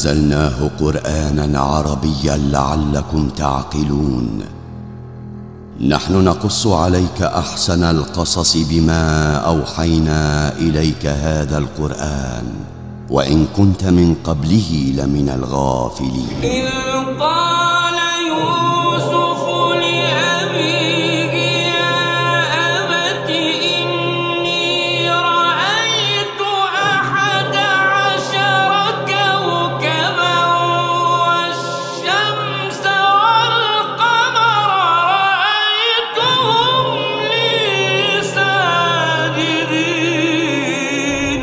ونزلناه قرانا عربيا لعلكم تعقلون نحن نقص عليك احسن القصص بما اوحينا اليك هذا القران وان كنت من قبله لمن الغافلين إذ قال يوسف لأبيه يا أبت إني رأيت أحد عشر كوكبا والشمس والقمر رأيتهم لي ساجدين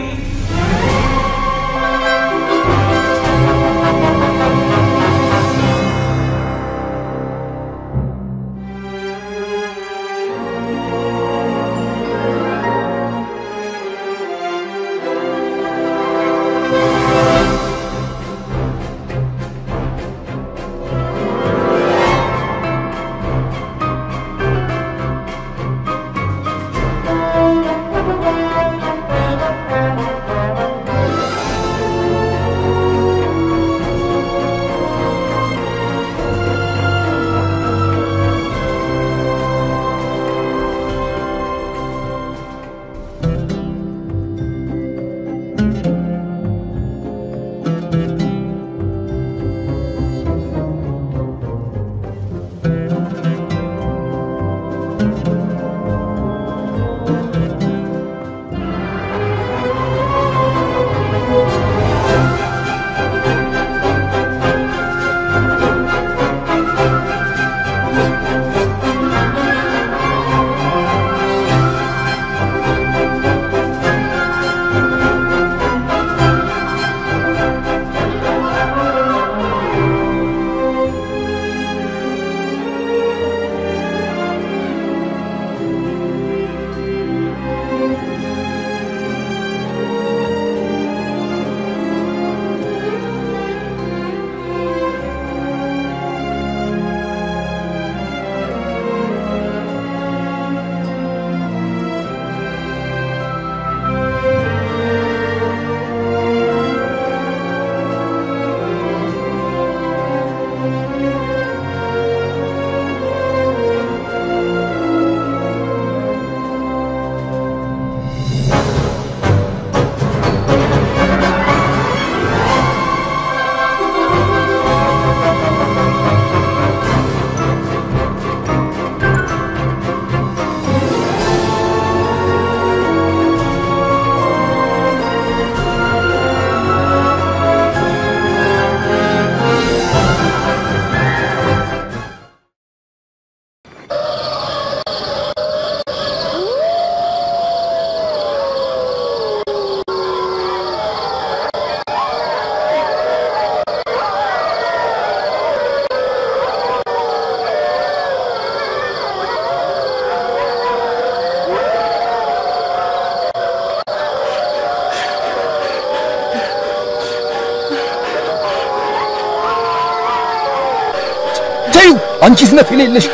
ተዩ አንቺ ዝነት የሌለሽ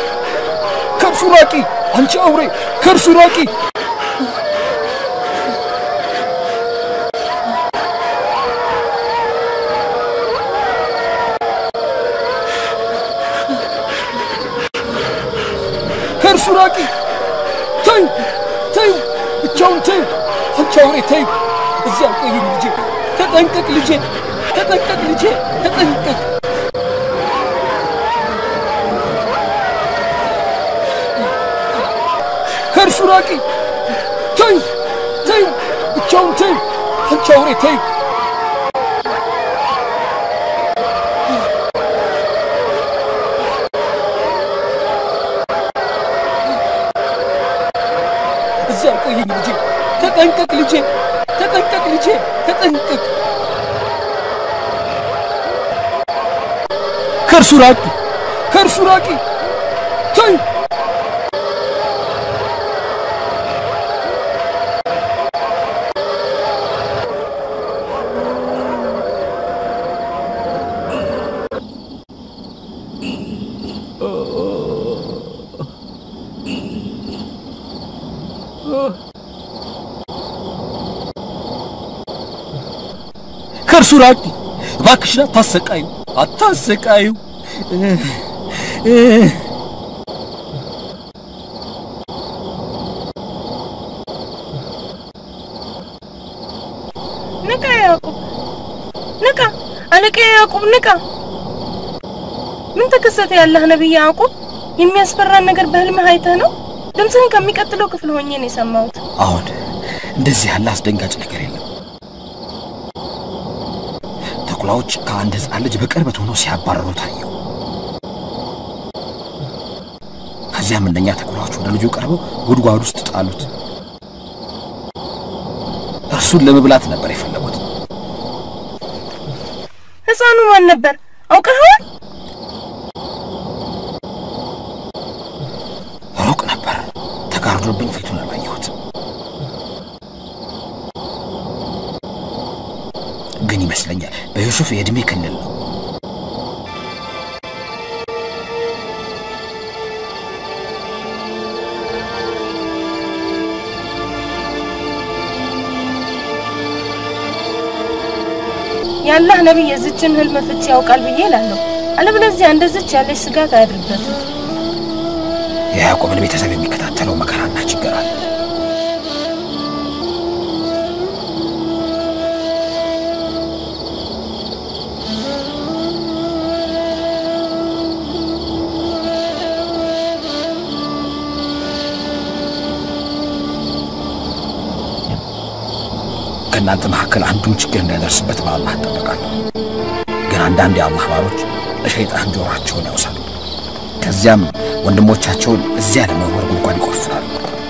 ከእርሱ ራቂ አንቺ አውሬ ከእርሱ ራቂ ከእርሱ ራቂ ተዩ ተዩ ብቻውን ተዩ አንቺ አውሬ ተዩ እዚያ ቆይኝ ልጄ ተጠንቀቅ ልጄ ተጠንቀቅ ልጄ ተጠንቀቅ ከእርሱ ራቂ ተዩ ተዩ ብቻውን ተዩ አንቺ አውሬ ተዩ እዚያ ቆይኝ ልጄ ተጠንቀቅ ልጄ ተጠንቀቅ ልጄ ተጠንቀቅ ከእርሱ ራቂ ከእርሱ ራቂ ተዩ ከእርሱ ራቂ እባክሽን አታሰቃዩ፣ አታሰቃዩ። ንቃ ያዕቁብ፣ ንቃ! አለቃ ያዕቁብ ንቃ! ምን ተከሰተ? ያለህ ነቢይ ያዕቁብ፣ የሚያስፈራን ነገር በህልምህ አይተህ ነው? ድምፅህን ከሚቀጥለው ክፍል ሆኜ ነው የሰማሁት። አሁን እንደዚህ ያለ አስደንጋጭ ነገር የለም። ተኩላዎች ከአንድ ህፃን ልጅ በቅርበት ሆነው ሲያባረሩ ታየው። ከዚያም እነኛ ተኩላዎች ወደ ልጁ ቀርበው ጉድጓድ ውስጥ ጣሉት። እርሱን ለመብላት ነበር የፈለጉት። ህፃኑ ማን ነበር? አውቀኸዋል? ሩቅ ነበር፣ ተጋርዶብኝ ፊቱን አላየሁት። ግን ይመስለኛል በዩሱፍ የዕድሜ ክልል ነው። ያላህ ነቢይ የዝችን ህልም ፍቺ ያውቃል ብዬ እላለሁ። አለበለዚያ እንደዚች ያለች ስጋት አያድርበትም። የያዕቆብን ቤተሰብ የሚከታተለው መከራና ችግር አለ። ከእናንተ መካከል አንዱም ችግር እንዳይደርስበት በአላህ እጠበቃለሁ። ግን አንዳንድ የአላህ ባሮች ለሸይጣን ጆሯቸውን ያውሳሉ። ከዚያም ወንድሞቻቸውን እዚያ ለመወርወር ጉድጓድ ይቆፍራሉ።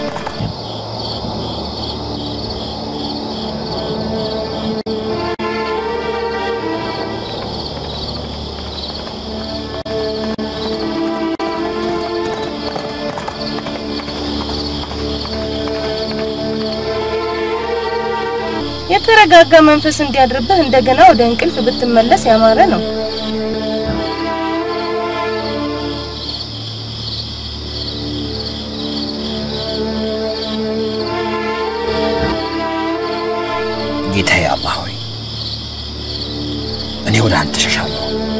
የተረጋጋ መንፈስ እንዲያድርብህ እንደገና ወደ እንቅልፍ ብትመለስ ያማረ ነው። ጌታዬ አላህ ሆይ እኔ ወደ አንተ ሸሻለሁ።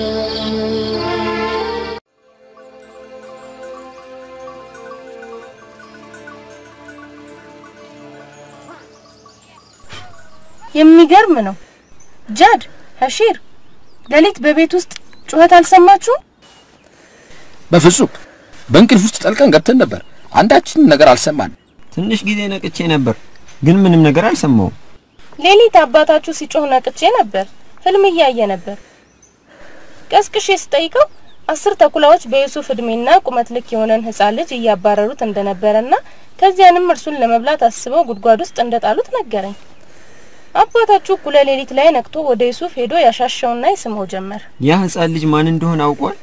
የሚገርም ነው። ጃድ ሀሺር፣ ሌሊት በቤት ውስጥ ጩኸት አልሰማችሁም? በፍጹም በእንቅልፍ ውስጥ ጠልቀን ገብተን ነበር። አንዳችንም ነገር አልሰማን። ትንሽ ጊዜ ነቅቼ ነበር፣ ግን ምንም ነገር አልሰማውም። ሌሊት አባታችሁ ሲጮህ ነቅቼ ነበር። ህልም እያየ ነበር። ቀስቅሼ ስጠይቀው አስር ተኩላዎች በዩሱፍ እድሜና ቁመት ልክ የሆነን ህፃን ልጅ እያባረሩት እንደነበረና ከዚያንም እርሱን ለመብላት አስበው ጉድጓድ ውስጥ እንደጣሉት ነገረኝ። አባታችሁ እኩለ ሌሊት ላይ ነቅቶ ወደ ዩሱፍ ሄዶ ያሻሸውና ይስመው ጀመር። ያ ህፃን ልጅ ማን እንደሆነ አውቋል።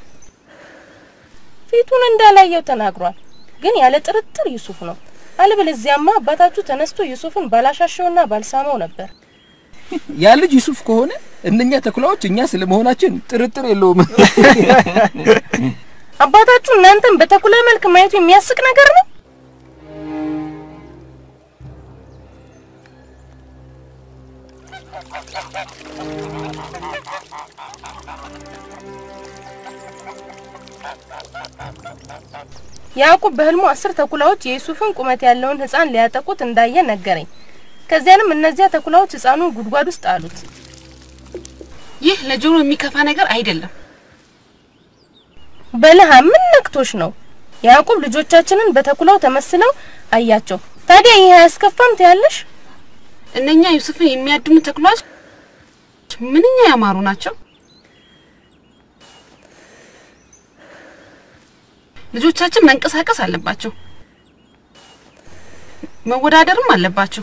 ፊቱን እንዳላየው ተናግሯል። ግን ያለ ጥርጥር ዩሱፍ ነው። አለበለዚያማ አባታችሁ ተነስቶ ዩሱፍን ባላሻሸውና ባልሳመው ነበር። ያ ልጅ ዩሱፍ ከሆነ እነኛ ተኩላዎች እኛ ስለመሆናችን ጥርጥር የለውም። አባታችሁ እናንተን በተኩላ መልክ ማየቱ የሚያስቅ ነገር ነው። ያዕቁብ በህልሙ አስር ተኩላዎች የዩሱፍን ቁመት ያለውን ህፃን ሊያጠቁት እንዳየ ነገረኝ። ከዚያንም እነዚያ ተኩላዎች ህፃኑን ጉድጓድ ውስጥ አሉት። ይህ ለጆሮ የሚከፋ ነገር አይደለም። በለሃ ምን ነክቶሽ ነው? ያዕቁብ ልጆቻችንን በተኩላው ተመስለው አያቸው። ታዲያ ይህ አያስከፋም ትያለሽ? እነኛ ዩሱፍን የሚያድኑ ተኩላዎች ምንኛ ያማሩ ናቸው። ልጆቻችን መንቀሳቀስ አለባቸው፣ መወዳደርም አለባቸው።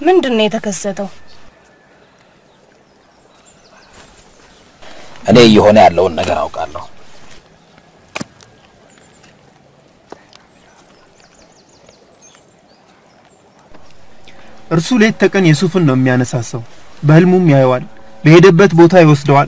ምንድን ነው የተከሰተው? እኔ እየሆነ ያለውን ነገር አውቃለሁ። እርሱ ሌት ተቀን የሱፍን ነው የሚያነሳሳው። በህልሙም ያየዋል፣ በሄደበት ቦታ ይወስደዋል።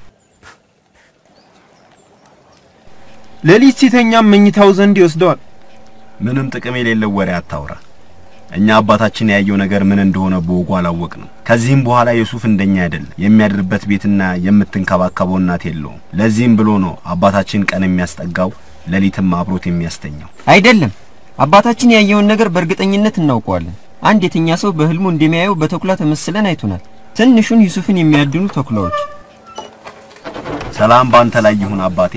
ሌሊት ሲተኛም መኝታው ዘንድ ይወስደዋል። ምንም ጥቅም የሌለው ወሬ አታውራ። እኛ አባታችን ያየው ነገር ምን እንደሆነ በወጉ አላወቅንም። ከዚህም በኋላ ዩሱፍ እንደኛ አይደለም። የሚያድርበት ቤትና የምትንከባከበው እናት የለውም። ለዚህም ብሎ ነው አባታችን ቀን የሚያስጠጋው ሌሊትም አብሮት የሚያስተኛው። አይደለም አባታችን ያየውን ነገር በእርግጠኝነት እናውቀዋለን። አንድ የተኛ ሰው በህልሙ እንደሚያየው በተኩላ ተመስለን አይቶናል። ትንሹን ዩሱፍን የሚያድኑ ተኩላዎች። ሰላም ባንተ ላይ ይሁን አባቴ።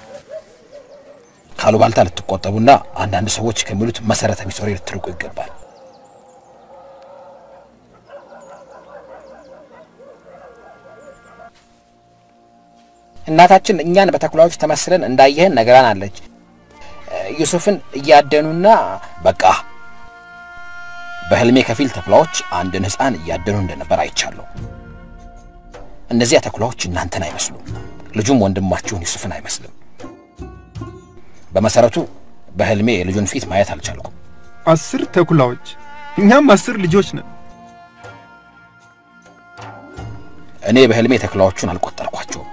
ካሉባልታ ልትቆጠቡና አንዳንድ ሰዎች ከሚሉት መሰረተ ቢስ ወሬ ልትርቁ ይገባል። እናታችን እኛን በተኩላዎች ተመስለን እንዳየህን ነገራን አለች። ዩሱፍን እያደኑና በቃ በህልሜ ከፊል ተኩላዎች አንድን ህፃን እያደኑ እንደነበር አይቻለሁ። እነዚያ ተኩላዎች እናንተን አይመስሉም። ልጁም ወንድማችሁን ዩሱፍን አይመስልም። በመሰረቱ በህልሜ የልጁን ፊት ማየት አልቻልኩም። አስር ተኩላዎች፣ እኛም አስር ልጆች ነን። እኔ በህልሜ ተኩላዎቹን አልቆጠርኳቸውም።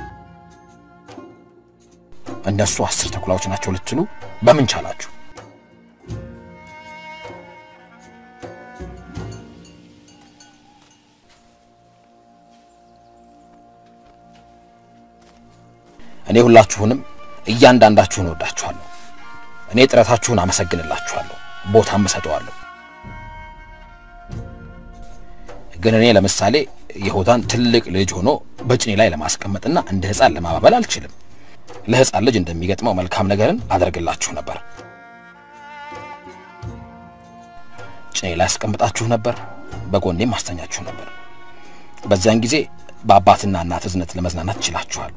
እነሱ አስር ተኩላዎች ናቸው ልትሉ በምን ቻላችሁ? እኔ ሁላችሁንም እያንዳንዳችሁን እወዳችኋለሁ። እኔ ጥረታችሁን አመሰግንላችኋለሁ፣ ቦታም እሰጠዋለሁ። ግን እኔ ለምሳሌ የሆዳን ትልቅ ልጅ ሆኖ በጭኔ ላይ ለማስቀመጥና እንደ ህፃን ለማባበል አልችልም። ለህፃን ልጅ እንደሚገጥመው መልካም ነገርን አደርግላችሁ ነበር። ጭኔ ላይ አስቀምጣችሁ ነበር፣ በጎኔም አስተኛችሁ ነበር። በዚያን ጊዜ በአባትና እናት እዝነት ለመዝናናት ችላችኋል።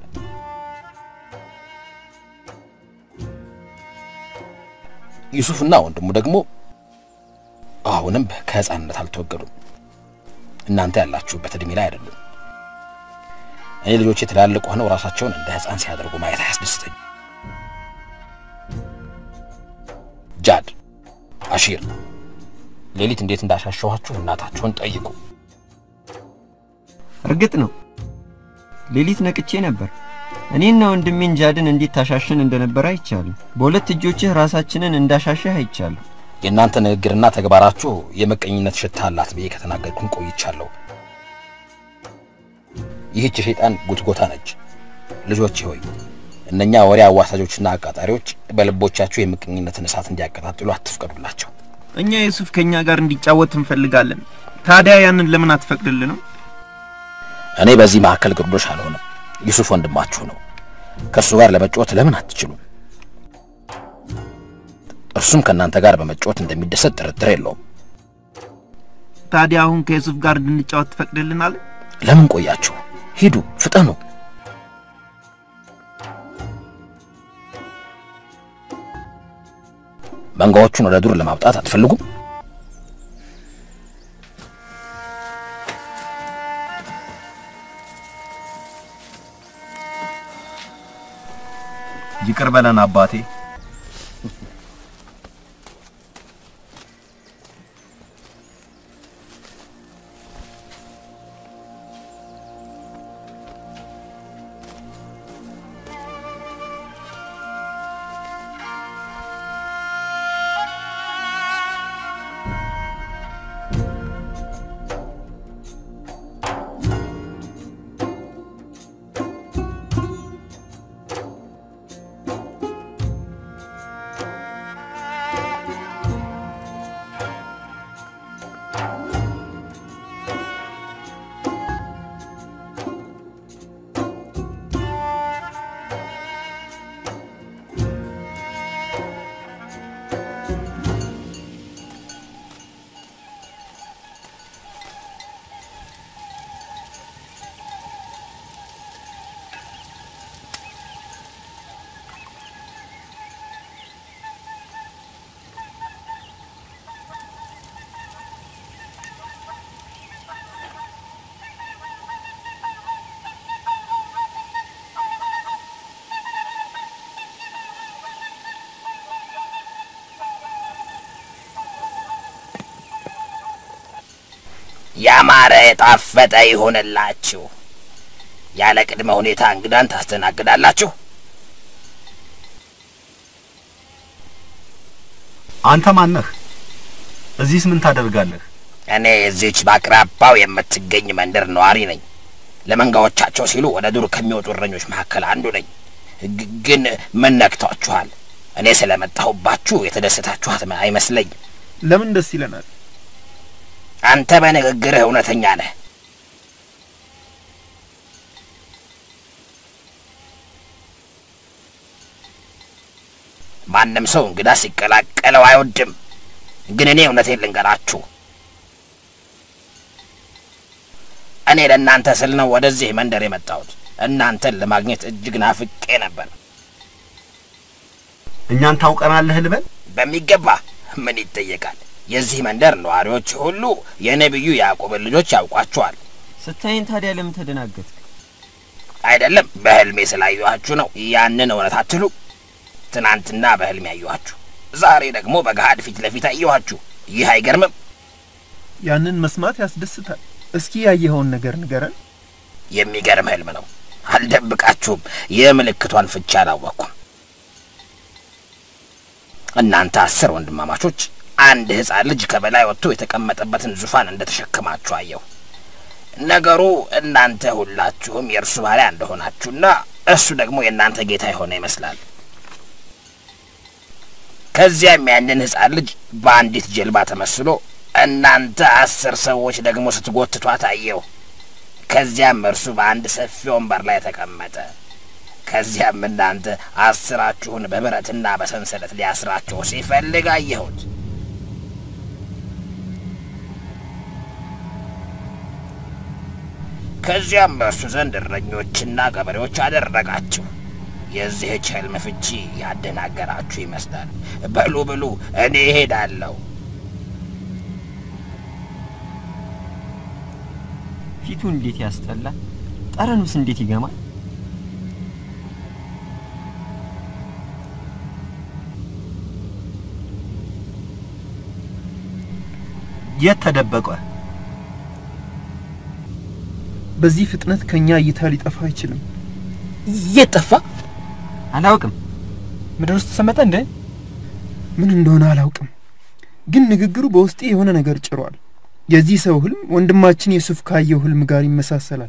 ዩሱፍና ወንድሙ ደግሞ አሁንም ከህፃንነት አልተወገዱም። እናንተ ያላችሁበት እድሜ ላይ አይደሉም። እኔ ልጆቼ ትላልቅ ሆነው ራሳቸውን እንደ ህፃን ሲያደርጉ ማየት አያስደስተኝ። ጃድ፣ አሺር ሌሊት እንዴት እንዳሻሸኋችሁ እናታችሁን ጠይቁ። እርግጥ ነው ሌሊት ነቅቼ ነበር። እኔና ወንድሜን ጃድን እንዴት ታሻሽን እንደነበር አይቻለሁ። በሁለት እጆችህ ራሳችንን እንዳሻሸህ አይቻለሁ። የእናንተ ንግግርና ተግባራችሁ የምቀኝነት ሽታ አላት ብዬ ከተናገርኩን ቆይቻለሁ። ይህች የሸይጣን ጉትጎታ ነች። ልጆቼ ሆይ እነኛ ወሬ አዋሳጆችና አቃጣሪዎች በልቦቻችሁ የምቀኝነትን እሳት እንዲያቀጣጥሉ አትፍቀዱላቸው። እኛ ዩሱፍ ከኛ ጋር እንዲጫወት እንፈልጋለን። ታዲያ ያንን ለምን አትፈቅድልንም? እኔ በዚህ መካከል ግርዶሽ አልሆንም። ዩሱፍ ወንድማችሁ ነው። ከእርሱ ጋር ለመጫወት ለምን አትችሉም? እርሱም ከእናንተ ጋር በመጫወት እንደሚደሰት ጥርጥር የለውም። ታዲያ አሁን ከዩሱፍ ጋር እንድንጫወት ትፈቅድልናል? ለምን ቆያችሁ? ሂዱ፣ ፍጠኑ። መንጋዎቹን ወደ ዱር ለማውጣት አትፈልጉም? ይቅር በለን አባቴ። ያማረ የጣፈጠ ይሆንላችሁ። ያለ ቅድመ ሁኔታ እንግዳን ታስተናግዳላችሁ። አንተ ማነህ? እዚህስ ምን ታደርጋለህ? እኔ እዚች በአቅራባው የምትገኝ መንደር ነዋሪ ነኝ። ለመንጋዎቻቸው ሲሉ ወደ ዱር ከሚወጡ እረኞች መካከል አንዱ ነኝ። ግ- ግን ምን ነክቷችኋል? እኔ ስለመጣሁባችሁ የተደሰታችኋት አይመስለኝ። ለምን ደስ ይለናል? አንተ በንግግርህ እውነተኛ ነህ። ማንም ሰው እንግዳ ሲቀላቀለው አይወድም። ግን እኔ እውነቴን ልንገራችሁ፣ እኔ ለእናንተ ስል ነው ወደዚህ መንደር የመጣሁት። እናንተን ለማግኘት እጅግ ናፍቄ ነበር። እኛን ታውቀናለህ ልበል? በሚገባ ምን ይጠየቃል? የዚህ መንደር ነዋሪዎች ሁሉ የነቢዩ ያዕቆብን ልጆች ያውቋቸዋል። ስታይን ታዲያ ለምን ተደናገጥክ? አይደለም በህልሜ ስላየኋችሁ ነው። ያንን እውነት አትሉ። ትናንትና በህልሜ ያየኋችሁ፣ ዛሬ ደግሞ በገሃድ ፊት ለፊት አየኋችሁ። ይህ አይገርምም? ያንን መስማት ያስደስታል። እስኪ ያየኸውን ነገር ንገረን። የሚገርም ህልም ነው። አልደብቃችሁም፣ የምልክቷን ፍቻ አላወቅኩም። እናንተ አስር ወንድማማቾች አንድ ህፃን ልጅ ከበላይ ወጥቶ የተቀመጠበትን ዙፋን እንደ ተሸክማችሁ አየሁ። ነገሩ እናንተ ሁላችሁም የእርሱ ባሪያ እንደሆናችሁና እሱ ደግሞ የእናንተ ጌታ የሆነ ይመስላል። ከዚያም ያንን ህፃን ልጅ በአንዲት ጀልባ ተመስሎ እናንተ አስር ሰዎች ደግሞ ስትጎትቷት አየሁ። ከዚያም እርሱ በአንድ ሰፊ ወንበር ላይ ተቀመጠ። ከዚያም እናንተ አስራችሁን በብረትና በሰንሰለት ሊያስራችሁ ሲፈልግ አየሁት። ከዚያም በእርሱ ዘንድ እረኞችና ገበሬዎች አደረጋችሁ። የዚህች ህልም ፍቺ ያደናገራችሁ ይመስላል። በሉ ብሉ፣ እኔ እሄዳለሁ። ፊቱ እንዴት ያስጠላል! ጠረኑስ እንዴት ይገማል! የት ተደበቀ? በዚህ ፍጥነት ከኛ እይታ ሊጠፋ አይችልም። የት ጠፋ? አላውቅም። ምድር ውስጥ ተሰመጠ እንዴ? ምን እንደሆነ አላውቅም፣ ግን ንግግሩ በውስጤ የሆነ ነገር ጭሯል። የዚህ ሰው ህልም ወንድማችን የሱፍ ካየው ህልም ጋር ይመሳሰላል።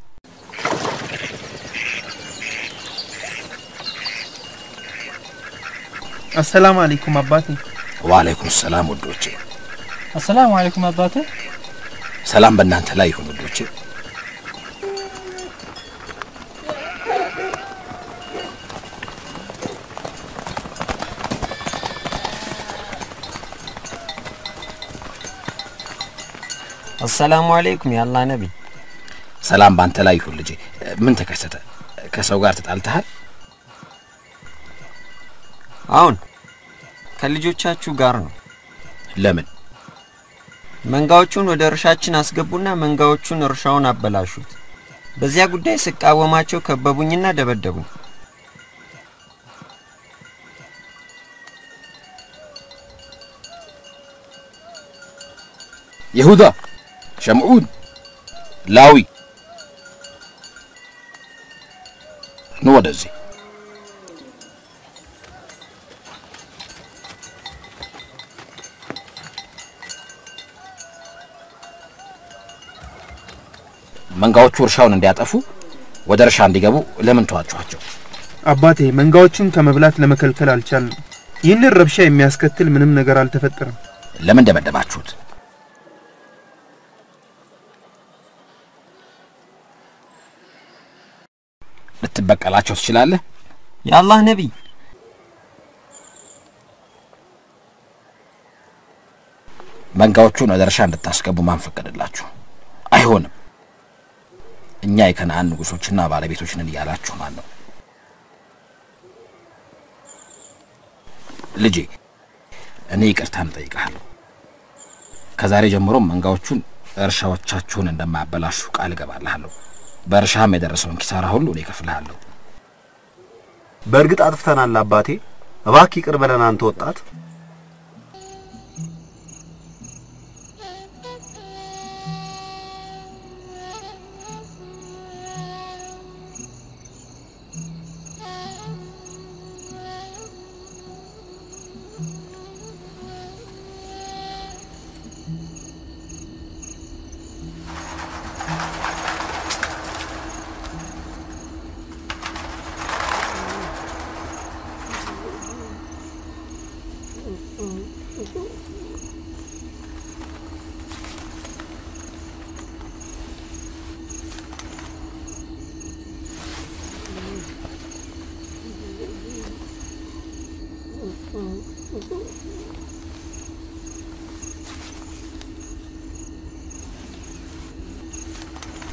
አሰላሙ አለይኩም አባቴ። ዋአለይኩም ሰላም ውዶቼ። አሰላሙ አለይኩም አባቴ። ሰላም በእናንተ ላይ ይሁን ውዶቼ። አሰላሙ አለይኩም የአላህ ነቢይ። ሰላም በአንተ ላይ ይሁን ልጄ። ምን ተከሰተ? ከሰው ጋር ተጣልተሃል? አሁን ከልጆቻችሁ ጋር ነው። ለምን? መንጋዎቹን ወደ እርሻችን አስገቡና መንጋዎቹን እርሻውን አበላሹት። በዚያ ጉዳይ ስቃወማቸው ከበቡኝና ደበደቡኝ። ይሁዳ፣ ሸምዑን፣ ላዊ ኑ ወደዚህ። መንጋዎቹ እርሻውን እንዲያጠፉ ወደ እርሻ እንዲገቡ ለምን ተዋችኋቸው? አባቴ መንጋዎቹን ከመብላት ለመከልከል አልቻልንም። ይህንን ረብሻ የሚያስከትል ምንም ነገር አልተፈጠረም። ለምን ደበደባችሁት? ልትበቀላቸው ትችላለህ? የአላህ ነቢይ መንጋዎቹን ወደ እርሻ እንድታስገቡ ማን ፈቀደላችሁ? አይሆንም። እኛ የከነአን ንጉሶችና ባለቤቶች ነን እያላችሁ ማን ነው? ልጄ እኔ ይቅርታን እጠይቅሃለሁ። ከዛሬ ጀምሮ መንጋዎቹን እርሻዎቻችሁን እንደማያበላሹ ቃል እገባልሃለሁ። በእርሻም የደረሰውን ኪሳራ ሁሉ እኔ እከፍልሃለሁ። በእርግጥ አጥፍተናል አባቴ፣ እባክህ ይቅር በለን አንተ ወጣት።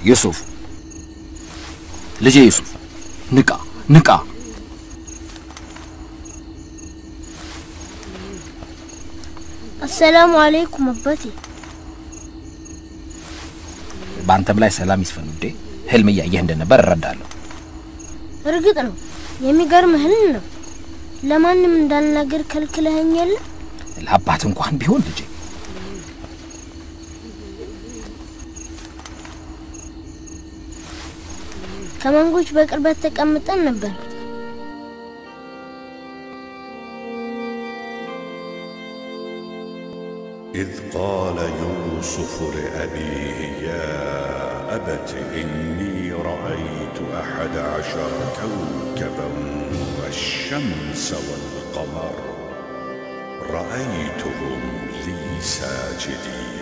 ዩሱፍ ልጄ ዩሱፍ ንቃ ንቃ። አሰላሙ አለይኩም አባቴ። በአንተም ላይ ሰላም ይስፈን ውዴ። ህልም እያየህ እንደነበር እረዳለሁ። እርግጥ ነው የሚገርም ህልም ነው። ለማንም እንዳልናገር ከልክለኸኝ የለ ለአባት እንኳን ቢሆን ልጄ ከመንጎች በቅርበት ተቀምጠን ነበር። إذ قال يوسف لأبيه يا أبت إني رأيت أحد عشر كوكبا والشمس والقمر رأيتهم لي ساجدين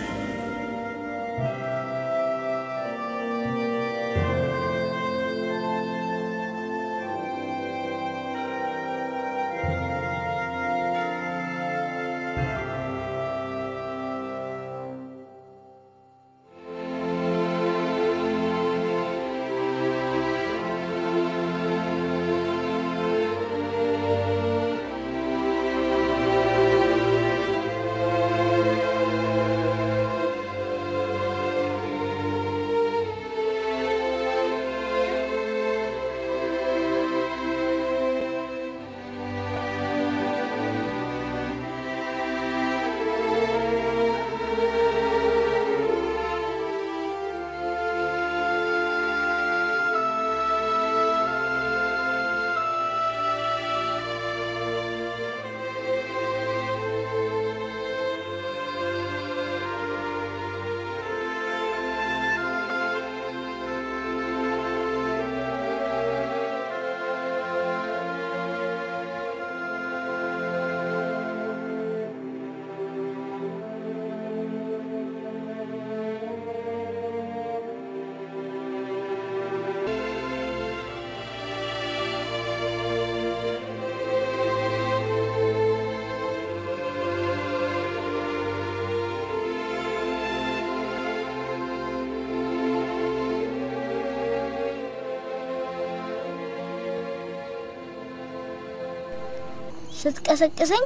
ስትቀሰቅሰኝ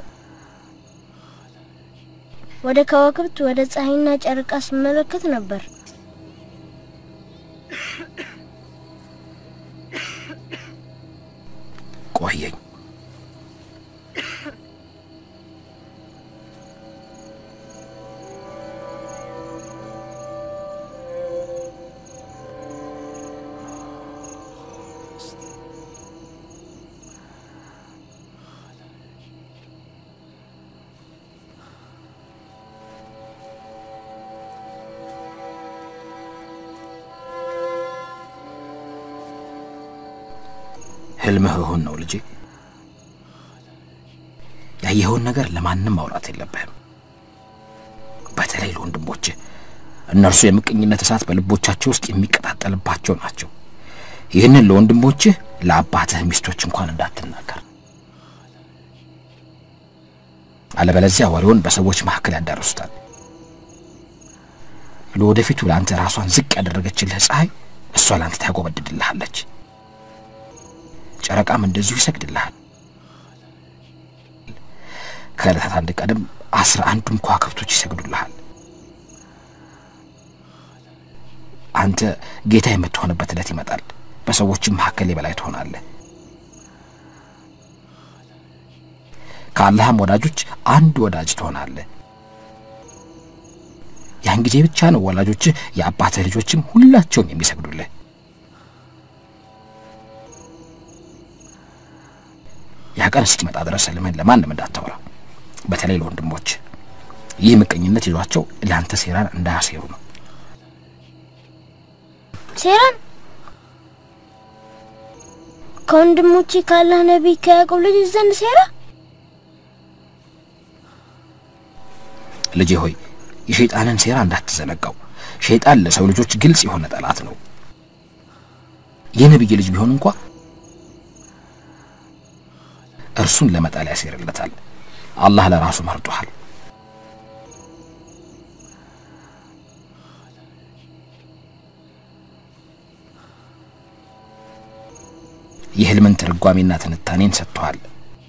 ወደ ከዋክብት ወደ ፀሐይና ጨረቃ ስመለከት ነበር። ቆየኝ። ህልምህ እውን ነው ልጄ። ያየኸውን ነገር ለማንም ማውራት የለብህም፣ በተለይ ለወንድሞችህ። እነርሱ የምቀኝነት እሳት በልቦቻቸው ውስጥ የሚቀጣጠልባቸው ናቸው። ይህንን ለወንድሞችህ ለአባትህ ሚስቶች እንኳን እንዳትናገር፣ አለበለዚያ ወሬውን በሰዎች መካከል ያዳርሱታል። ለወደፊቱ ለአንተ ራሷን ዝቅ ያደረገችልህ ፀሐይ እሷ ለአንተ ታጎበድድልሃለች። ጨረቃም እንደዚሁ ይሰግድልሃል። ከዕለታት አንድ ቀንም አስራ አንዱም ከዋክብቶች ይሰግዱልሃል። አንተ ጌታ የምትሆንበት ዕለት ይመጣል። በሰዎችም መካከል የበላይ ትሆናለህ። ከአላህም ወዳጆች አንድ ወዳጅ ትሆናለህ። ያን ጊዜ ብቻ ነው ወላጆችህ የአባትህ ልጆችም ሁላቸውም የሚሰግዱልህ። ያ ቀን እስኪመጣ ድረስ ህልምህን ለማንም እንዳታወራ፣ በተለይ ለወንድሞች። ይህ ምቀኝነት ይዟቸው ለአንተ ሴራን እንዳያሴሩ ነው። ሴራን ከወንድሞቼ ካላህ ነቢይ ከያዕቆብ ልጅ ዘንድ ሴራ ልጄ ሆይ የሸይጣንን ሴራ እንዳትዘነጋው። ሸይጣን ለሰው ልጆች ግልጽ የሆነ ጠላት ነው። የነቢይ ልጅ ቢሆን እንኳ እርሱን ለመጣል ያሴርለታል። አላህ ለራሱ መርጦሃል። የህልምን ትርጓሜና ትንታኔን ሰጥተዋል።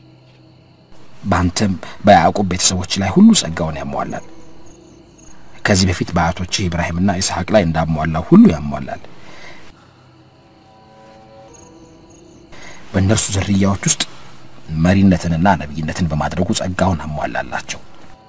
በአንተም በያዕቁብ ቤተሰቦች ላይ ሁሉ ጸጋውን ያሟላል። ከዚህ በፊት በአያቶችህ ኢብራሂምና ኢስሐቅ ላይ እንዳሟላው ሁሉ ያሟላል። በእነርሱ ዝርያዎች ውስጥ መሪነትንና ነቢይነትን በማድረጉ ጸጋውን አሟላላቸው።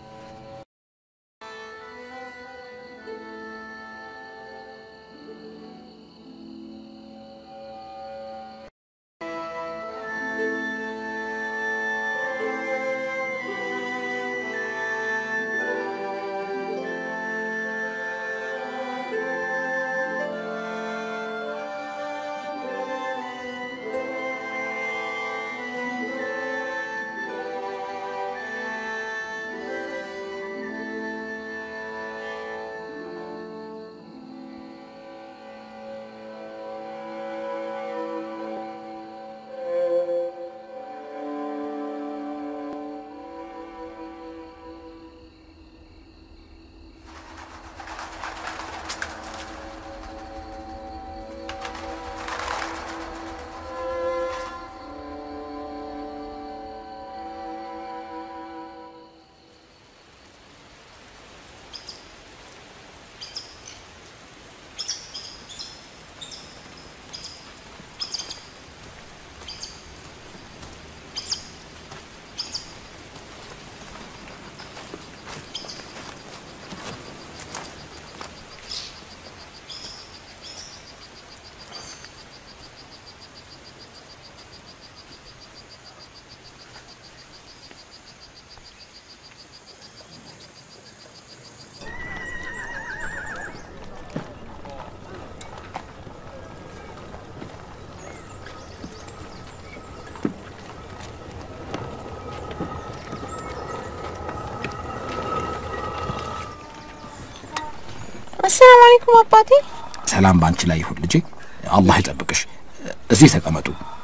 አሰላሙ አለይኩም አባቴ። ሰላም ባንቺ ላይ ይሁን ልጄ። አላህ ይጠብቅሽ። እዚህ ተቀመጡ።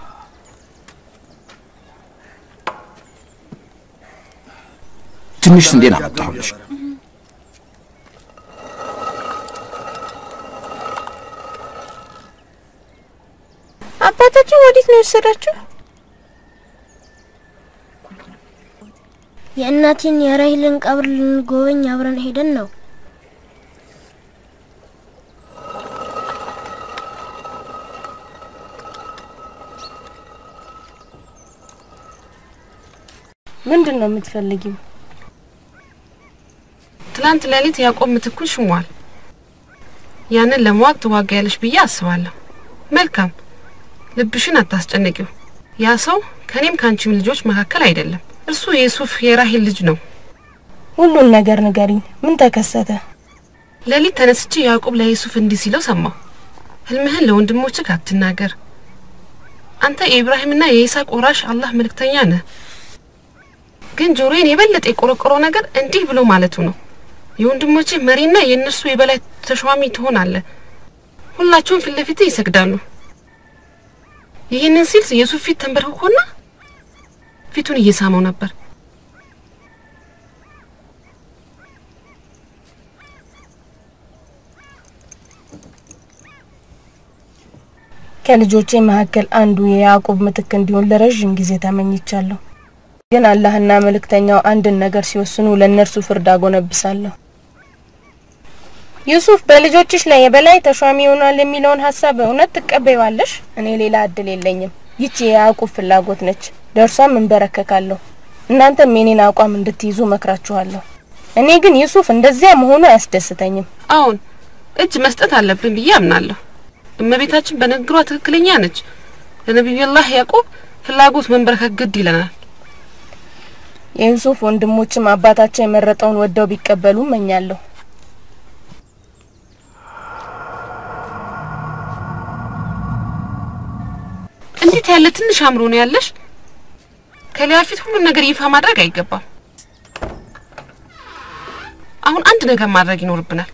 ትንሽ ስንዴን አመጣሁልሽ። አባታችን ወዴት ነው የወሰዳችሁ? የእናቴን የራሂልን ቀብር ልንጎበኝ አብረን ሄደን ነው። ምንድን ነው የምትፈልጊው? ትላንት ሌሊት ያዕቆብ ምትኩን ሽሟል። ያንን ለመዋቅ ትዋጊያለሽ ብዬ አስባለሁ። መልካም፣ ልብሽን አታስጨንቂው። ያ ሰው ከኔም ከአንቺም ልጆች መካከል አይደለም። እርሱ የሱፍ የራሂል ልጅ ነው። ሁሉን ነገር ንገሪኝ። ምን ተከሰተ? ሌሊት ተነስቼ ያዕቆብ ለዩሱፍ እንዲህ ሲለው ሰማሁ። ህልምህን ለወንድሞችህ አትናገር። አንተ የኢብራሂምና የይስሐቅ ወራሽ አላህ መልእክተኛ ነህ። ግን ጆሮዬን የበለጠ የቆረቆረው ነገር እንዲህ ብሎ ማለቱ ነው። የወንድሞችህ መሪና የእነርሱ የበላይ ተሿሚ ትሆናለህ። ሁላቸውም ፊት ለፊትህ ይሰግዳሉ። ይህንን ሲል የሱፍ ፊት ተንበርክኮና ፊቱን እየሳመው ነበር። ከልጆቼ መካከል አንዱ የያዕቆብ ምትክ እንዲሆን ለረዥም ጊዜ ተመኝቻለሁ። ግን አላህና መልእክተኛው አንድን ነገር ሲወስኑ ለእነርሱ ፍርድ አጎነብሳለሁ። ዩሱፍ በልጆችሽ ላይ የበላይ ተሿሚ ይሆናል የሚለውን ሀሳብ እውነት ትቀበይዋለሽ? እኔ ሌላ እድል የለኝም። ይቺ የያዕቁብ ፍላጎት ነች፣ ለእርሷም እንበረከካለሁ። እናንተም የኔን አቋም እንድትይዙ መክራችኋለሁ። እኔ ግን ዩሱፍ እንደዚያ መሆኑ አያስደስተኝም። አሁን እጅ መስጠት አለብን ብዬ አምናለሁ። እመቤታችን በንግግሯ ትክክለኛ ነች። ለነቢዩላህ ያዕቆብ ፍላጎት መንበረከክ ግድ ይለናል። የዩሱፍ ወንድሞችም አባታቸው የመረጠውን ወደው ቢቀበሉ እመኛለሁ። እንዴት ያለ ትንሽ አእምሮ ነው ያለሽ? ከሊያ ፊት ሁሉን ነገር ይፋ ማድረግ አይገባም። አሁን አንድ ነገር ማድረግ ይኖርብናል።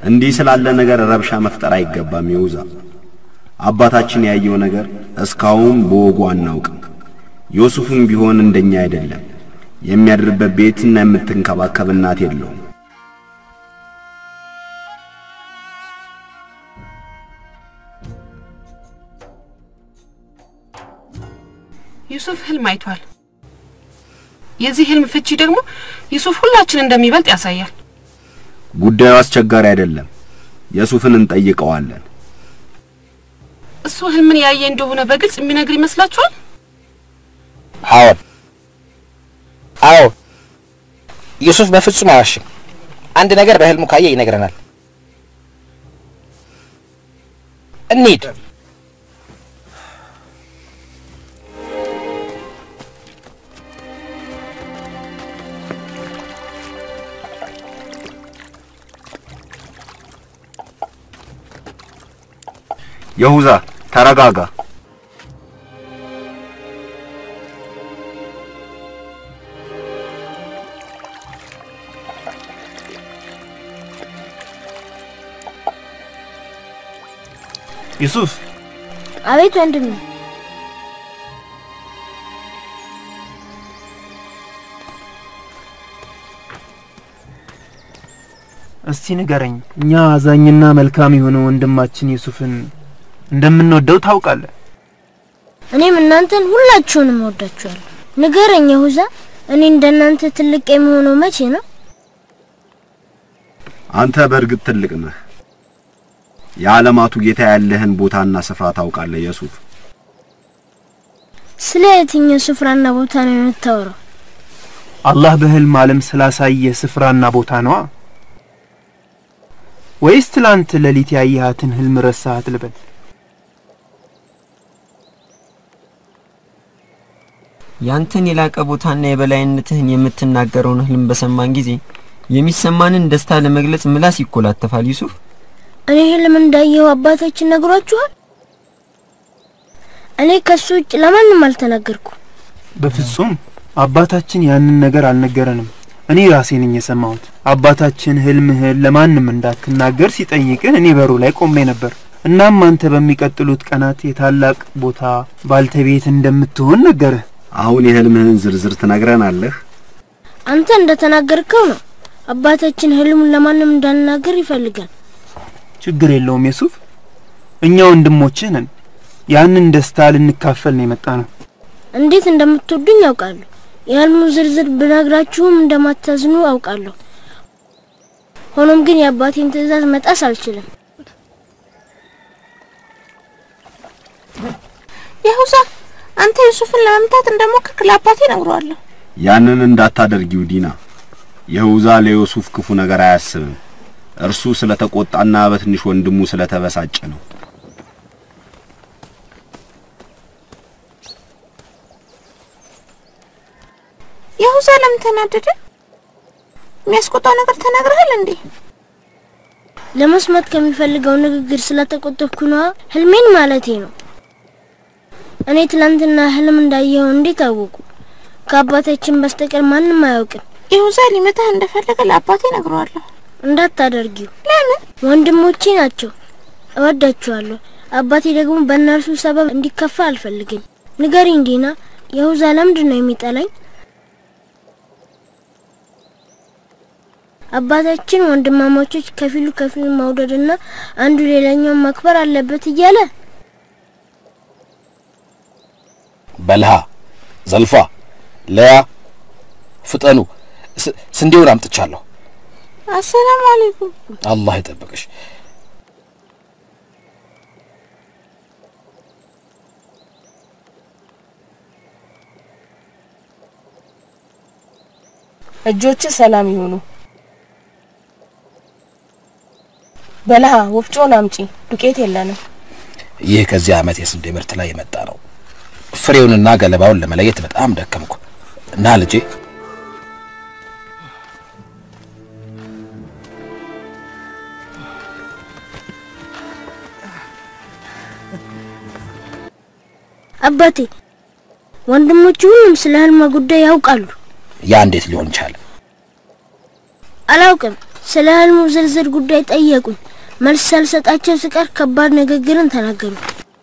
እንዲህ ስላለ ነገር ረብሻ መፍጠር አይገባም። ይውዛ አባታችን ያየው ነገር እስካሁን በወጉ አናውቅም። ዮሱፍም ቢሆን እንደኛ አይደለም። የሚያድርበት ቤትና የምትንከባከብ እናት የለውም። ዩሱፍ ህልም አይቷል። የዚህ ህልም ፍቺ ደግሞ ዩሱፍ ሁላችን እንደሚበልጥ ያሳያል። ጉዳዩ አስቸጋሪ አይደለም። የሱፍን እንጠይቀዋለን። እሱ ህልምን ያየ እንደሆነ በግልጽ የሚነግር ይመስላችኋል? አዎን አዎ፣ ዩሱፍ በፍጹም አዋሽም። አንድ ነገር በህልሙ ካየ ይነግረናል። እንሂድ። የሁዛ ተረጋጋ። ዩሱፍ አቤት ወንድሜ። እስቲ ንገረኝ፣ እኛ አዛኝና መልካም የሆነ ወንድማችን ዩሱፍን እንደምንወደው ታውቃለህ። እኔም እናንተን ሁላችሁንም እወዳችኋለሁ። ንገረኝ የሁዛ፣ እኔ እንደናንተ ትልቅ የሚሆነው መቼ ነው? አንተ በእርግጥ ትልቅ ነህ። የዓለማቱ ጌታ ያለህን ቦታና ስፍራ ታውቃለህ የሱፍ። ስለ የትኛው ስፍራና ቦታ ነው የምታወራው? አላህ በህልም ዓለም ስላሳየ ስፍራና ቦታ ነዋ። ወይስ ትላንት ሌሊት ያየሃትን ህልም ረሳሃት ልበል? ያንተን የላቀ ቦታና የበላይነትህን የምትናገረውን ህልም በሰማን ጊዜ የሚሰማንን ደስታ ለመግለጽ ምላስ ይኮላተፋል። ዩሱፍ እኔ ህልም እንዳየሁ አባታችን ነግሯችኋል? እኔ ከሱ ውጭ ለማንም አልተናገርኩም። በፍጹም አባታችን ያንን ነገር አልነገረንም። እኔ ራሴ ነኝ የሰማሁት። አባታችን ህልምህን ለማንም እንዳትናገር ሲጠይቅን እኔ በሩ ላይ ቆሜ ነበር። እናም አንተ በሚቀጥሉት ቀናት የታላቅ ቦታ ባልተቤት እንደምትሆን ነገረህ። አሁን የህልምህን ዝርዝር ትነግረናለህ? አንተ እንደተናገርከው ነው። አባታችን ህልሙን ለማንም እንዳልናገር ይፈልጋል። ችግር የለውም የሱፍ፣ እኛ ወንድሞችህ ነን። ያንን ደስታ ልንካፈል ነው የመጣ ነው። እንዴት እንደምትወዱኝ ያውቃለሁ። የህልሙ ዝርዝር ብነግራችሁም እንደማታዝኑ አውቃለሁ። ሆኖም ግን የአባቴን ትዕዛዝ መጣስ አልችልም። የሁዛ አንተ ዩሱፍን ለመምታት እንደሞከርክ ለአባቴ ነግሯለሁ። ያንን እንዳታደርጊው ዲና። የሁዛ ለዮሱፍ ክፉ ነገር አያስብም። እርሱ ስለተቆጣና በትንሽ ወንድሙ ስለተበሳጨ ነው። የሁዛ ለምን ተናደደ? የሚያስቆጣው ነገር ተናግረሃል እንዴ? ለመስማት ከሚፈልገው ንግግር ስለተቆጠብኩ ነዋ። ህልሜን ማለቴ ነው። እኔ ትላንትና ህልም እንዳየኸው እንዴት አወቁ? ከአባታችን በስተቀር ማንም አያውቅም። የሁዛ ሊመታህ እንደፈለገ ለአባቴ ነግረዋለሁ። እንዳታደርጊው። ለምን? ወንድሞቼ ናቸው፣ እወዳቸዋለሁ። አባቴ ደግሞ በእነርሱ ሰበብ እንዲከፋ አልፈልግም። ንገሪኝ ዲና፣ የሁዛ ለምንድን ነው የሚጠላኝ? አባታችን ወንድማማቾች ከፊሉ ከፊሉ መውደድና አንዱ ሌላኛውን ማክበር አለበት እያለ በልሃ፣ ዘልፋ፣ ለያ ፍጠኑ፣ ስ- ስንዴውን አምጥቻለሁ። አሰላሙ አለይኩም። አላህ ይጠብቅሽ። እጆች ሰላም ይሁኑ። በልሃ ወፍጮን አምጪ፣ ዱቄት የለንም። ይህ ከዚህ ዓመት የስንዴ ምርት ላይ የመጣ ነው። ፍሬውንና ገለባውን ለመለየት በጣም ደከምኩ እና ልጄ አባቴ ወንድሞቹ ሁሉም ስለ ህልማ ጉዳይ ያውቃሉ። ያ እንዴት ሊሆን ቻለ? አላውቅም። ስለ ህልሙ ዝርዝር ጉዳይ ጠየቁኝ። መልስ ሳልሰጣቸው ስቀር ከባድ ንግግርን ተናገሩ።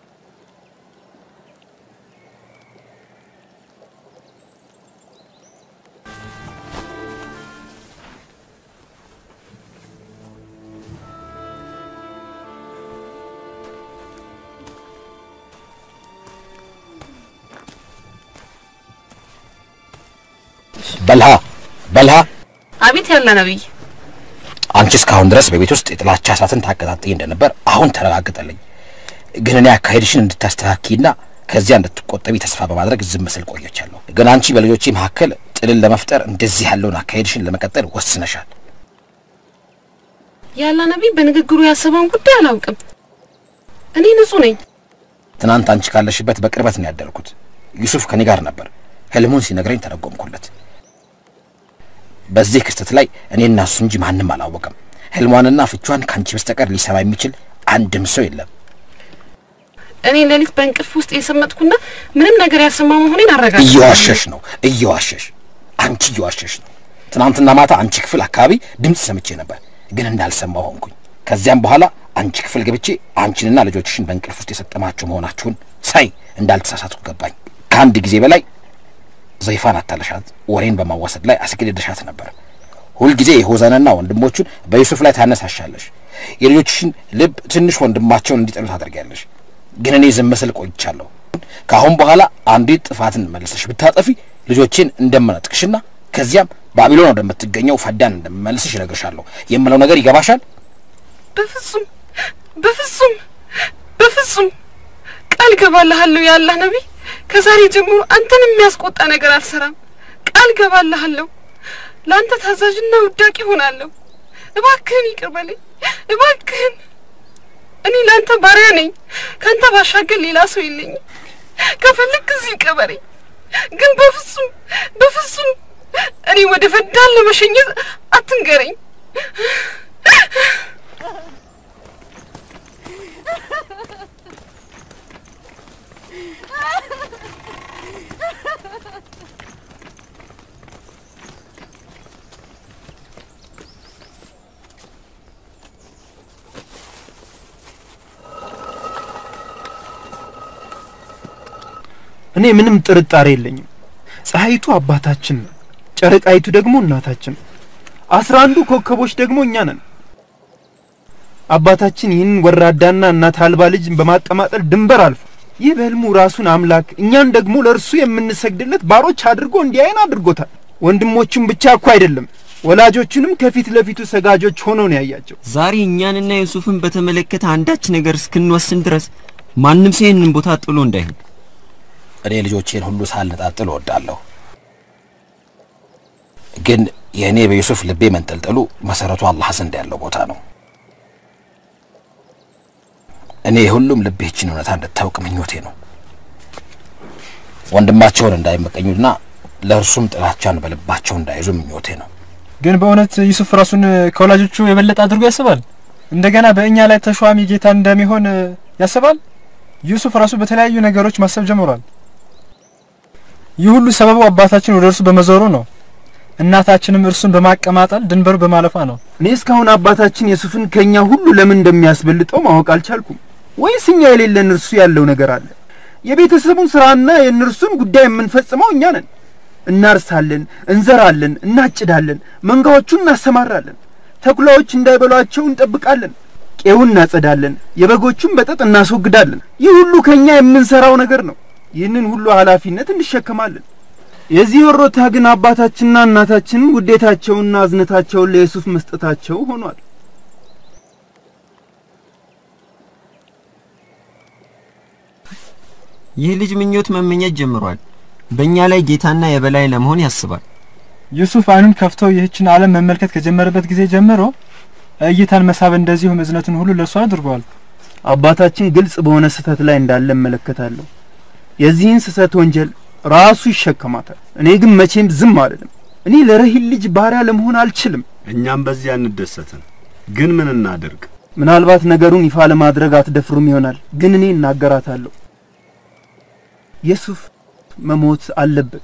በልሃ በልሃ አቤት ያለ ነብይ፣ አንቺ እስካሁን ድረስ በቤት ውስጥ የጥላቻ እሳትን ታቀጣጥይ እንደነበር አሁን ተረጋግጠልኝ። ግን እኔ አካሄድሽን እንድታስተካኪና ከዚያ እንድትቆጠቢ ተስፋ በማድረግ ዝም ስል ቆየቻለሁ። ግን አንቺ በልጆቼ መካከል ጥልን ለመፍጠር እንደዚህ ያለውን አካሄድሽን ለመቀጠል ወስነሻል። ያለ ነብይ በንግግሩ ያሰበውን ጉዳይ አላውቅም። እኔ ንጹህ ነኝ። ትናንት አንቺ ካለሽበት በቅርበት ነው ያደርኩት። ዩሱፍ ከኔ ጋር ነበር። ህልሙን ሲነግረኝ ተረጎምኩለት። በዚህ ክስተት ላይ እኔና እሱ እንጂ ማንም አላወቀም። ህልሟንና ፍቿን ከአንቺ በስተቀር ሊሰማ የሚችል አንድም ሰው የለም። እኔ ሌሊት በእንቅልፍ ውስጥ የሰመጥኩና ምንም ነገር ያልሰማ መሆኔን አረጋግጥ። እየዋሸሽ ነው፣ እየዋሸሽ አንቺ እየዋሸሽ ነው። ትናንትና ማታ አንቺ ክፍል አካባቢ ድምፅ ሰምቼ ነበር፣ ግን እንዳልሰማው ሆንኩኝ። ከዚያም በኋላ አንቺ ክፍል ገብቼ አንቺንና ልጆችሽን በእንቅልፍ ውስጥ የሰጠማችሁ መሆናችሁን ሳይ እንዳልተሳሳትኩ ገባኝ። ከአንድ ጊዜ በላይ ዘይፋን አታለሻት፣ ወሬን በማዋሰድ ላይ አስገድደሻት ነበር። ሁልጊዜ የሆዘንና ወንድሞቹን በዩሱፍ ላይ ታነሳሻለሽ። የልጆችሽን ልብ ትንሽ ወንድማቸውን እንዲጠሉ ታደርጊያለሽ። ግን እኔ ዝም ስል ቆይቻለሁ። ከአሁን በኋላ አንዲት ጥፋትን መልሰሽ ብታጠፊ ልጆቼን እንደምነጥቅሽና ከዚያም ባቢሎን ወደምትገኘው ፈዳን እንደምመልስሽ እነግርሻለሁ። የምለው ነገር ይገባሻል? በፍጹም በፍጹም በፍጹም ቃል ገባልሃለሁ ያላህ ነቢይ፣ ከዛሬ ጀምሮ አንተን የሚያስቆጣ ነገር አልሰራም። ቃል ገባልሃለሁ። ለአንተ ታዛዥና ውዳቂ ሆናለሁ። እባክህን ይቅር በለኝ፣ እባክህን። እኔ ለአንተ ባሪያ ነኝ። ከአንተ ባሻገር ሌላ ሰው የለኝም። ከፈለግ እዚህ ቀበረኝ፣ ግን በፍጹም በፍጹም እኔ ወደ ፈዳን ለመሸኘት አትንገረኝ። እኔ ምንም ጥርጣሬ የለኝም። ፀሐይቱ አባታችን ነው፣ ጨረቃይቱ ደግሞ እናታችን ነው። አስራ አንዱ ኮከቦች ደግሞ እኛ ነን። አባታችን ይህን ወራዳና እናት አልባ ልጅ በማቀማጠል ድንበር አልፎ ይህ በህልሙ ራሱን አምላክ እኛን ደግሞ ለእርሱ የምንሰግድለት ባሮች አድርጎ እንዲያይን አድርጎታል። ወንድሞቹም ብቻ እኮ አይደለም ወላጆቹንም ከፊት ለፊቱ ሰጋጆች ሆነው ነው ያያቸው። ዛሬ እኛንና ዩሱፍን በተመለከተ አንዳች ነገር እስክንወስን ድረስ ማንም ሰው ይህንን ቦታ ጥሎ እንዳይሄድ እኔ ልጆቼን ሁሉ ሳልነጣጥል እወዳለሁ። ግን የእኔ በዩሱፍ ልቤ መንጠልጠሉ መሰረቱ አላህ ዘንድ ያለው ቦታ ነው። እኔ የሁሉም ልብ ይህችን እውነታ እንድታውቅ ምኞቴ ነው። ወንድማቸውን እንዳይመቀኙና ለእርሱም ጥላቻን በልባቸው እንዳይዙ ምኞቴ ነው። ግን በእውነት ዩሱፍ ራሱን ከወላጆቹ የበለጠ አድርጎ ያስባል? እንደገና በእኛ ላይ ተሿሚ ጌታ እንደሚሆን ያስባል? ዩሱፍ ራሱ በተለያዩ ነገሮች ማሰብ ጀምሯል። ይህ ሁሉ ሰበቡ አባታችን ወደ እርሱ በመዞሩ ነው። እናታችንም እርሱን በማቀማጠል ድንበሩ በማለፏ ነው። እኔ እስካሁን አባታችን የሱፍን ከኛ ሁሉ ለምን እንደሚያስበልጠው ማወቅ አልቻልኩም። ወይስ እኛ የሌለን እርሱ ያለው ነገር አለ? የቤተሰቡን ስራና የእነርሱን ጉዳይ የምንፈጽመው እኛ ነን። እናርሳለን፣ እንዘራለን፣ እናጭዳለን፣ መንጋዎቹን እናሰማራለን፣ ተኩላዎች እንዳይበሏቸው እንጠብቃለን፣ ቄውን እናጸዳለን፣ የበጎቹን በጠጥ እናስወግዳለን። ይህ ሁሉ ከኛ የምንሰራው ነገር ነው። ይህንን ሁሉ ኃላፊነት እንሸከማለን። የዚህ ወሮታ ግን አባታችንና እናታችን ውዴታቸውንና አዝነታቸውን ለዩሱፍ መስጠታቸው ሆኗል። ይህ ልጅ ምኞት መመኘት ጀምሯል። በእኛ ላይ ጌታና የበላይ ለመሆን ያስባል። ዩሱፍ አይኑን ከፍቶ ይህችን ዓለም መመልከት ከጀመረበት ጊዜ ጀምሮ እይታን መሳብ እንደዚሁም እዝነትን ሁሉ ለእርሱ አድርጓል። አባታችን ግልጽ በሆነ ስህተት ላይ እንዳለ እመለከታለሁ። የዚህን ስህተት ወንጀል ራሱ ይሸከማታል። እኔ ግን መቼም ዝም አልልም። እኔ ለረሂል ልጅ ባሪያ ለመሆን አልችልም። እኛም በዚያ እንደሰትን። ግን ምን እናድርግ? ምናልባት ነገሩን ይፋ ለማድረግ አትደፍሩም ይሆናል፣ ግን እኔ እናገራታለሁ። ዩሱፍ መሞት አለበት።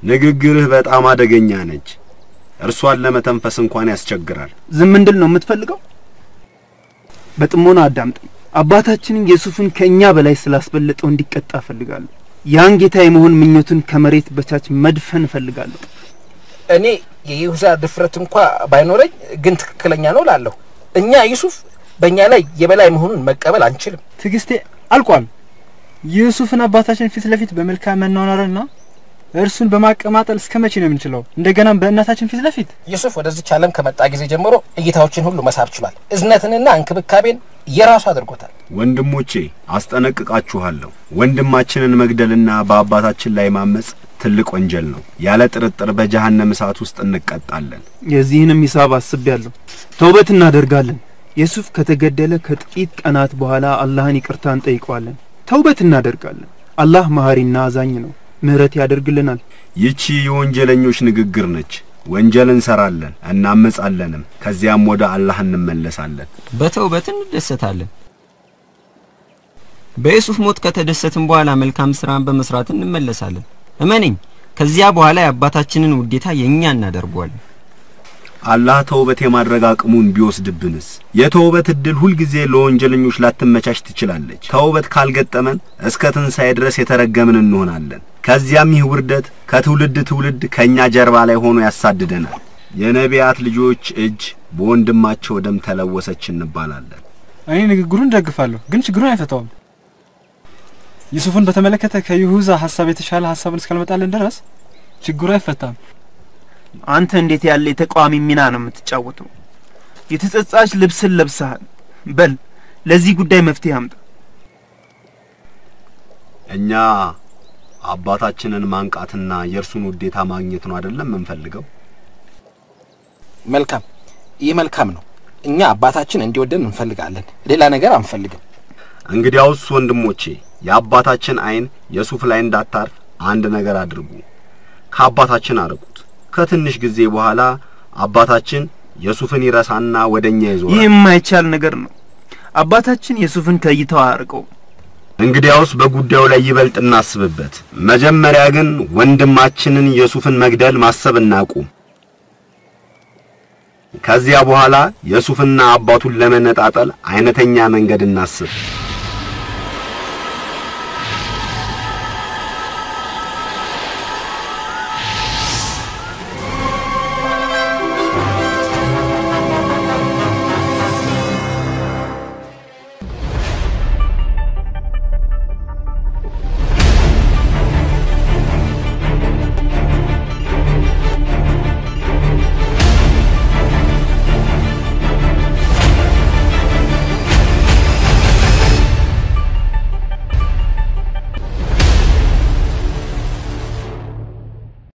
ንግግርህ በጣም አደገኛ ነች። እርሷን ለመተንፈስ እንኳን ያስቸግራል። ዝም እንድል ነው የምትፈልገው? በጥሞና አዳምጠኝ። አባታችንን ዩሱፍን ከእኛ በላይ ስላስበለጠው እንዲቀጣ እፈልጋለሁ። ያን ጌታ የመሆን ምኞቱን ከመሬት በታች መድፈን እፈልጋለሁ። እኔ የይሁዳ ድፍረት እንኳ ባይኖረኝ ግን ትክክለኛ ነው ላለሁ። እኛ ዩሱፍ በእኛ ላይ የበላይ መሆኑን መቀበል አንችልም። ትዕግስቴ አልቋል። ዩሱፍን አባታችን ፊት ለፊት በመልካም መኗኗርና እርሱን በማቀማጠል እስከ መቼ ነው የምንችለው? እንደገናም በእናታችን ፊት ለፊት ዩሱፍ ወደዚች ዓለም ከመጣ ጊዜ ጀምሮ እይታዎችን ሁሉ መሳብ ችሏል። እዝነትንና እንክብካቤን የራሱ አድርጎታል። ወንድሞቼ አስጠነቅቃችኋለሁ። ወንድማችንን መግደልና በአባታችን ላይ ማመጽ ትልቅ ወንጀል ነው። ያለ ጥርጥር በጀሃነም እሳት ውስጥ እንቀጣለን። የዚህንም ሂሳብ አስቤያለሁ። ተውበት እናደርጋለን። ዩሱፍ ከተገደለ ከጥቂት ቀናት በኋላ አላህን ይቅርታ እንጠይቀዋለን። ተውበት እናደርጋለን። አላህ መሐሪና አዛኝ ነው፣ ምህረት ያደርግልናል። ይቺ የወንጀለኞች ንግግር ነች። ወንጀል እንሰራለን እናመጻለንም፣ ከዚያም ወደ አላህ እንመለሳለን። በተውበት እንደሰታለን። በዩሱፍ ሞት ከተደሰትን በኋላ መልካም ስራን በመስራት እንመለሳለን። እመነኝ፣ ከዚያ በኋላ የአባታችንን ውዴታ የእኛ እናደርገዋለን። አላህ ተውበት የማድረግ አቅሙን ቢወስድብንስ? የተውበት እድል ሁልጊዜ ለወንጀለኞች ላትመቻች ትችላለች። ተውበት ካልገጠመን እስከ ትንሣኤ ድረስ የተረገምን እንሆናለን። ከዚያም ይህ ውርደት ከትውልድ ትውልድ ከእኛ ጀርባ ላይ ሆኖ ያሳድደናል። የነቢያት ልጆች እጅ በወንድማቸው ደም ተለወሰች እንባላለን። እኔ ንግግሩን ደግፋለሁ፣ ግን ችግሩን አይፈታውም። ዩሱፍን በተመለከተ ከይሁዛ ሀሳብ የተሻለ ሀሳብን እስካልመጣልን ድረስ ችግሩ አይፈታም። አንተ እንዴት ያለ የተቃዋሚ ሚና ነው የምትጫወተው? የተጸጻች ልብስን ለብሰሃል። በል ለዚህ ጉዳይ መፍትሄ አምጣ። እኛ አባታችንን ማንቃትና የእርሱን ውዴታ ማግኘት ነው አይደለም የምንፈልገው? መልካም፣ ይህ መልካም ነው። እኛ አባታችን እንዲወደን እንፈልጋለን። ሌላ ነገር አንፈልግም። እንግዲያውስ ወንድሞቼ የአባታችን አይን የሱፍ ላይ እንዳታርፍ አንድ ነገር አድርጉ። ከአባታችን አርቁት። ከትንሽ ጊዜ በኋላ አባታችን የሱፍን ይረሳና ወደኛ ይዞራል። ይህ የማይቻል ነገር ነው። አባታችን ዩሱፍን ከእይታው አያርቀው። እንግዲያውስ በጉዳዩ ላይ ይበልጥ እናስብበት። መጀመሪያ ግን ወንድማችንን የሱፍን መግደል ማሰብ እናቁም። ከዚያ በኋላ የሱፍና አባቱን ለመነጣጠል አይነተኛ መንገድ እናስብ።